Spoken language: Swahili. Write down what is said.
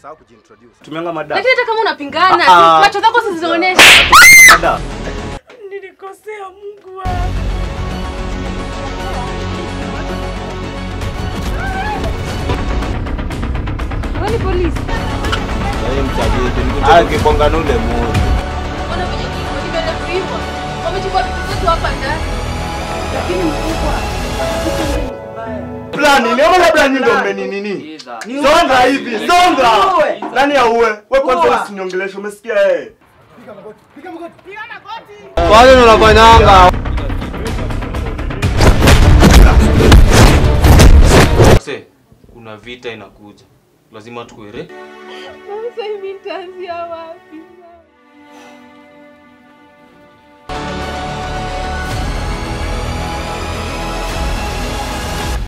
Usisahau kujiintroduce. Tumeanga madam. Lakini hata kama unapingana, Ah, ah. macho zako sizionyeshe. Madam. Nilikosea Mungu wangu. Wewe ni polisi. akibonga nule moja Ona venye kiko kimerefuiwa. Wamechukua vitu zetu hapa ndani. Lakini mkubwa. Plani, ni ama labda nyinyi ndio mmeninini? Songa hivi, songa. Nani auwe? Wewe kwanza usiniongeleshe, umesikia eh? kwani unafanyanga Se, kuna vita inakuja, lazima tukuere. Sasa hivi nitaanzia wapi?